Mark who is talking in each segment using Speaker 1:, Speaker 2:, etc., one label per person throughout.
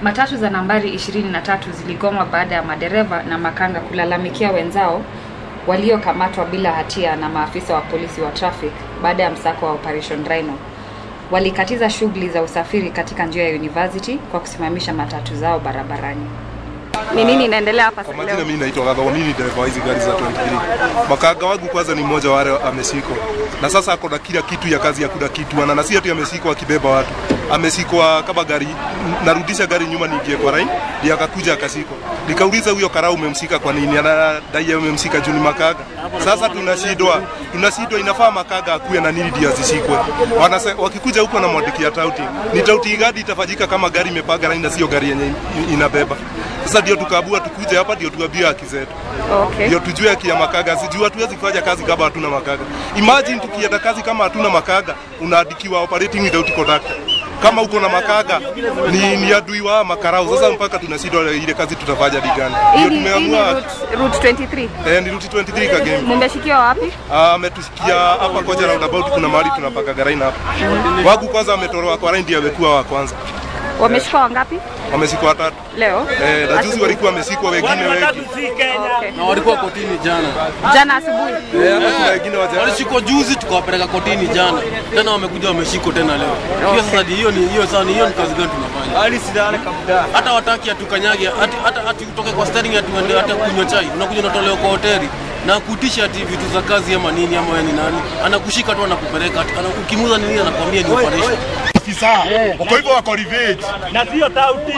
Speaker 1: Matatu za nambari 23 ziligoma baada ya madereva na makanga kulalamikia wenzao waliokamatwa bila hatia na maafisa wa polisi wa traffic baada ya msako wa Operation Rhino. Walikatiza shughuli za usafiri katika njia ya University kwa kusimamisha matatu zao barabarani. Ni nini inaendelea hapa
Speaker 2: Kwa majina mimi naitwa Gatho, mimi ni dereva wa hizi gari za 23. Makanga wangu kwanza ni mmoja wale amesikwa, na sasa ako na kila kitu ya kazi ya kuda kitu ana na si ati amesikwa akibeba watu, amesikwa kama gari, narudisha gari nyuma niingie kwa line, ndiye akakuja akasikwa. Nikauliza huyo karau umemsika kwa nini? Anadai umemsika juu ni makaga. Sasa tunashindwa, tunashindwa, inafaa makaga akuwe na nini ndio azisikwe. Wanase, wakikuja huko na mwandikia tauti, ni tauti gani itafanyika kama gari imepaga line na sio gari yenye inabeba? Sasa ndio tukaabua tukuje hapa ndio tuambie haki zetu.
Speaker 1: Okay.
Speaker 2: Ndio tujue haki ya makaga. Sijui hatuwezi kufanya kazi kama hatuna makaga. Imagine tukienda kazi kama hatuna makaga, unaandikiwa operating without conductor. Kama uko na makaga ni, ni adui wa makarau. Sasa mpaka tunashindwa ile kazi tutafanya ni gani? Ndio
Speaker 1: Hii ni- hii ni
Speaker 2: tumeamua
Speaker 1: route, route 23.
Speaker 2: eh, ni route 23 kagame.
Speaker 1: Mmeshikiwa wapi?
Speaker 2: Ah, ametusikia hapa koja roundabout, kuna mahali tunapaka garaina hapa. Wagu kwanza ametoroa kwa line, ndio amekuwa wa kwanza.
Speaker 1: Wameshika wangapi
Speaker 2: Wameshikwa watatu.
Speaker 1: leo?
Speaker 2: Eh, na juzi walikuwa wamesikwa wengine wengi.
Speaker 1: Okay.
Speaker 3: na walikuwa kotini jana.
Speaker 1: Jana asubuhi.
Speaker 2: Eh, hapa kuna wengine waja
Speaker 3: Walishikwa juzi tukawapeleka kotini jana, tena wamekuja wameshikwa tena leo. Hiyo sasa ni- hiyo ni hiyo sasa ni hiyo ni kazi gani tunafanya? Hata wataki atukanyage ati hata ati utoke kwa steering ati uende hata kunywa chai, unakuja unatolewa kwa hoteli na kutisha ati vitu za kazi ama nini ama wewe ni nani, anakushika tu anakupeleka, ati- ana- ukimuuza nini anakwambia ni operation.
Speaker 4: afisa uko hivyo wako revenge
Speaker 5: na sio tauti.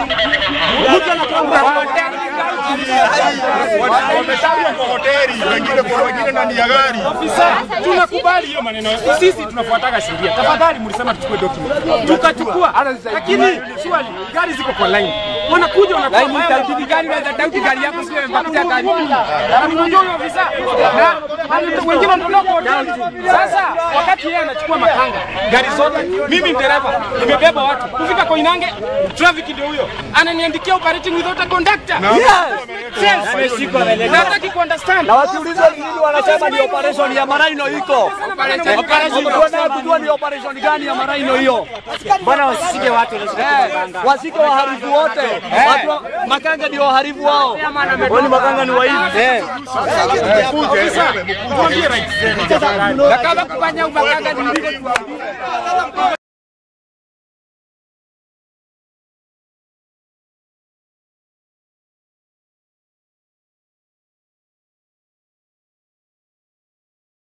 Speaker 4: wametajwa kwa hoteli wengine kwa wengine ndani ya gari
Speaker 5: Tunakubali hiyo maneno, sisi tunafuataga sheria. Tafadhali mlisema tuchukue document, tukachukua, lakini swali, gari ziko kwa line, wanakuja wanakuwa tauti gari na tauti gari yako sio imebakia gari. Na mnajua huyo ofisa na na wengine wanatoka kwa hoteli. Sasa wakati yeye anachukua makanga gari zote, mimi ni dereva nimebeba watu kufika Koinange, traffic ndio huyo ananiandikia operating without a conductor. Yes, nataki kuunderstand
Speaker 6: na wakiulizwa ni nini wanasema ni operation ya Maraino iko. Tunataka kujua ni operation gani ya Maraino hiyo.
Speaker 5: Mbona wasishike watu
Speaker 6: Eh, wasike waharifu wote. Watu wa- makanga ndio waharifu wao.
Speaker 5: Wani makanga ni waizi.
Speaker 6: Eh.
Speaker 5: Tuambie right.
Speaker 6: Na kama kufanya umakanga ni